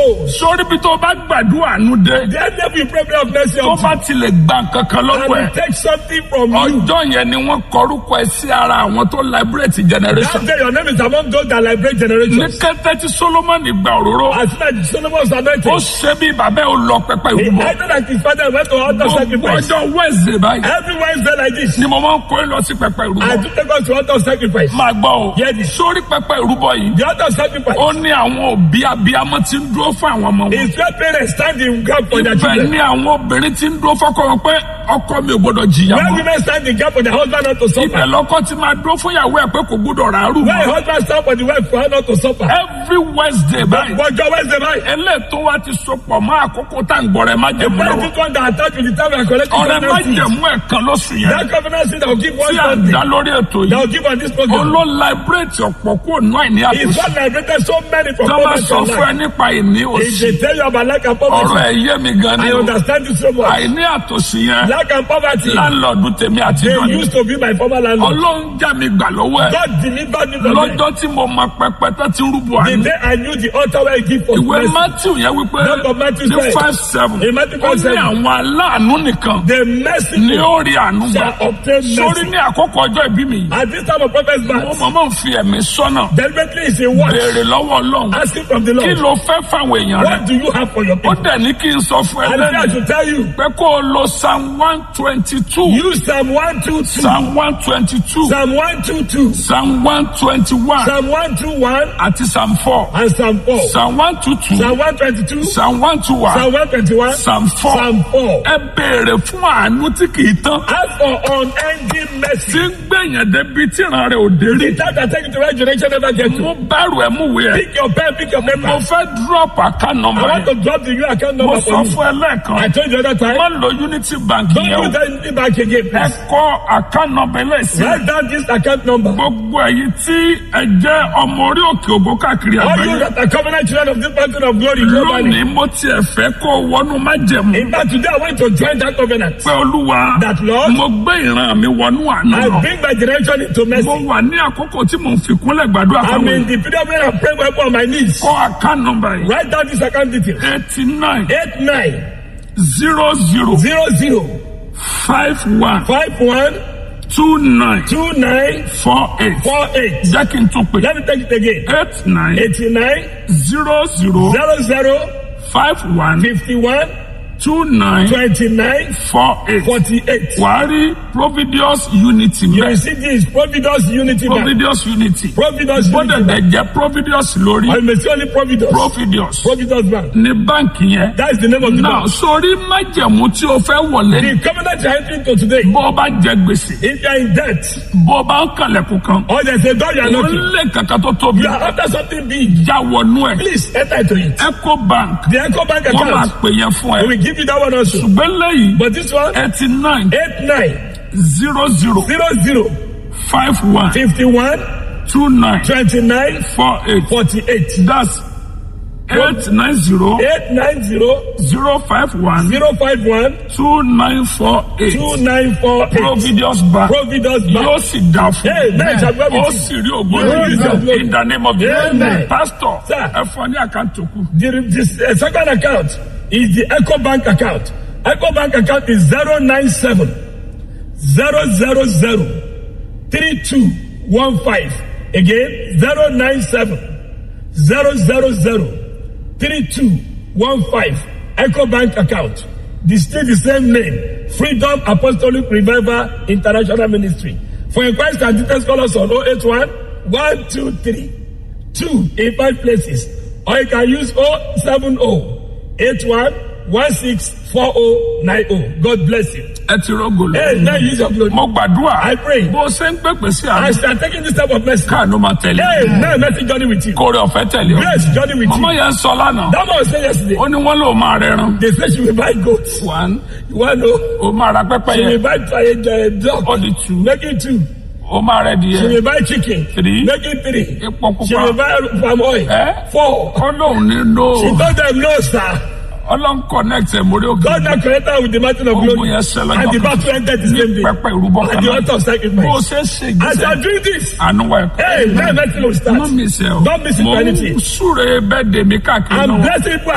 souls. sórí bí tó bá gbàdúrà àánú dé The enemy will pray prayer of mercy tó unto bá tilẹ̀ gbà kankan you. lọ́wọ́ ẹ̀ And he takes something from you. ọjọ́ yẹn ni wọ́n kọrúkọ ẹ sí ara àwọn tó liberate generation. That day your name is among those that liberate ní generations. kété tí solomoni gba òróró As soon as Solomon was ó anointed, ṣe bí bàbá ò lọ pẹpẹ he ìrúbọ acted like his father went to altar gbogbo sacrifice. ọjọ́ wednesday báyìí Every Wednesday like this, ni mo máa ń kó lọ sí pẹpẹ I ìrúbọ do take us to altar sacrifice. máa gbọ́ o Hear this. sórí pẹpẹ ìrúbọ yìí The altar sacrifice ó ní àwọn òbí abiyamọ tí ń dúró fún àwọn ọmọ wọn is where parents stand in gap for their ibẹ̀ children. ni àwọn obìnrin tí ń dúró fọ́kọ wọn pé ọkọ mi ò gbọdọ̀ jìyà Where mọ́ women stand in gap for their husband not to ibẹ̀ suffer. lọ́kọ ti máa dúró fún ìyàwó ẹ̀ pé kò gbọdọ̀ ràárù Where a mọ́ husband stand for the wife for her not to suffer. every wednesday báyìí Ọjọ́ Wednesday night. eléètò wa ti sopọ̀ mọ́ àkókò tá à ń gbọ́rẹ̀ má The jẹ̀mú lọ́wọ́ present one that attached with the time we are collecting ọ̀rẹ́ má covenant seed. jẹ̀mú ẹ̀kan lóṣù yẹn That covenant seed that will give one tí à ń something. dá lórí ètò That yìí will give on this program. olóò liberate ọ̀pọ̀ kúrò náà ní It's àtúnṣe what liberated so many from tó bá poverty sọ and fún ẹ life. nípa ìní If òsì they tell you about lack and ọ̀rọ̀ poverty, ẹ̀ yé mi gan ni I o understand it so much. àìní àtòsí yẹn Lack and poverty, láńlọ́ọ̀dù tèmi àti they ìdọ́ni used to be my former landlord. ọlọ́run já mi gbà lọ́wọ́ ẹ̀ God delivered me from them. lọ́jọ́ tí mo mọ pẹpẹ tó ti rúbọ The àná day I knew the altar where I give for ìwé mercy, matthew yẹn wípé Book of Matthew ní said, five seven in Matthew ó ní 5:7, àwọn aláàánú nìkan the mercy ni ó rí àánú gbà shall obtain sórí mercy. ní àkókò ọjọ́ ìbí mi yìí At this time of prophet's mo birth, mọ̀ mọ̀ ń fi ẹ̀mí sọ́nà deliberately is a watch. béèrè lọ́wọ́ ọlọ́run Asking from the kí Lord, ló fẹ́ fáwọn èèyàn rẹ what do you have for your ó people? dẹ̀ ní kí n sọ fún ẹ And I lẹ́nu should tell you, pé kó o lo psalm one twenty two use Psalm 122, psalm one twenty two Psalm 122, psalm one twenty one Psalm 121, àti psalm four and Psalm 4. psalm one two two Psalm 122, psalm one two one Psalm 121, psalm four Psalm 4. ẹ béèrè fún àánú tí kì í tán As for unending tí mercy, ń gbẹ̀yàn débi tí ìran rẹ̀ ò dé rí the time that take you to where generation never get to. mú bẹ́rù ẹ̀ mú wẹ̀ ẹ́ Pick your pen, pick your mo paper. fẹ́ drop account I number want yẹn to drop the new account mo number sọ for you. fún ẹ lẹ́ẹ̀kan I told you the other time. má lo unity bank Don't yẹn o use that back again, ẹ please. kọ́ account number lẹ́sìn Write down this account number. gbogbo ẹ̀yin tí ẹ jẹ́ ọmọ orí òkè ògo káàkiri All you àgbáyé that are covenant children of this mountain of glory globally. lónìí mo tiẹ̀ fẹ́ kó o wọnú májẹ̀mú In fact, today I want to join that covenant. pé olúwa That Lord, mo gbé ìran mi wọnú àná I lọ bring my generation into mo mercy. wà ní àkókò tí mo ń fi kúnlẹ̀ gbàdúrà I'm fáwọn in èèyàn the period where I'm praying upon my knees. kọ́ account number yìí Write down this account detail. eighty nine Eight nine zero zero zero zero five one five one two nine two nine four eight four eight. jẹ́ kí n tún pè Let me take it again. eight nine Eighty nine zero zero zero zero five one fifty one two nine twenty nine four eight forty eight. wàá rí providius unity You mẹ́ will see this Providence Unity Bank. providius unity Providence bọ́dẹ̀ Unity bẹ̀ Bank. jẹ́ providius lórí I may say only Providence. providius Providence Bank. ní báǹkì yẹn That is the name of the náà bank. sórí májẹ̀mú tí o fẹ́ wọlé The covenant you are entering into today. bó o bá jẹ gbèsè If you are in debt bó o bá ń kàlẹ̀kùn kan or there's a door you are ó knocking, lé kankan tó tóbi you are after something big. já wọnú ẹ̀ Please enter into it. eco bank The Echo Bank wọ́n máa account. pè yẹn fún We ẹ will give you that one also. ṣùgbọ́n lẹ́yìn But this one, eighty nine eight nine zero zero zero zero five one fifty one two nine twenty nine four eight forty eight. that's eight nine zero Eight nine zero zero five one zero five one two nine four eight two nine four eight. providius bank Providence yóò Bank. sì dá fún Amen. Shall we have ó it? sì rí You will use your ògbóni glory. in the name of Jesus Amen. pastor Sir. ẹ fún ọ ní àkáǹtì òkú The, this uh, second account is the Echo Bank account. Echo Bank account is 097 000 3215. Again, 097 000 3215. Echo Bank account. The still the same name. Freedom Apostolic Revival International Ministry. For inquiries and details, call us on 081 123 two in five places or you can use 070 81 164090. God bless you. ẹ ti rọgò lọ Hey, now use your glory. mo gbàdúrà I pray. bó o ṣe ń pèpè sí àná As you are taking this type of message, káànú máa tẹ̀lé hey, now mercy journey with you. kórè ọ̀fẹ́ tẹ̀lé o Grace journey with ọmọ you. yẹn sọ lánàá That man said yesterday, ó ní wọ́n lò máa rẹran they say she will buy goats. one You want to know? ó máa ra pẹ́pẹ́ She will yẹn buy try, uh, dog. ó di two Make it two. ó máa rẹ di She yẹn will buy chicken. Three. Make it three. epo She will pupa buy palm oil. Eh? Four. ó lóun ní no She told them no, sir. ọlọ́run connect ẹ̀ mórí òkè God now connected her with the mountain of Ogun glory. yẹn ṣẹlẹ̀ And the lọ́kàn. battle ended the ní same day. pẹ́pẹ́ ìrúbọ At kan the náà altar of bó o sacrifice. ṣe ṣe As you ìgbésẹ̀ are doing this, àánú wa ẹ̀kọ́ hey, now nothing will start. mọ́ mi sẹ́ o Don't miss it mo for ń anything. súre bẹ́ẹ̀ dèmí káàkiri I'm náà. blessing people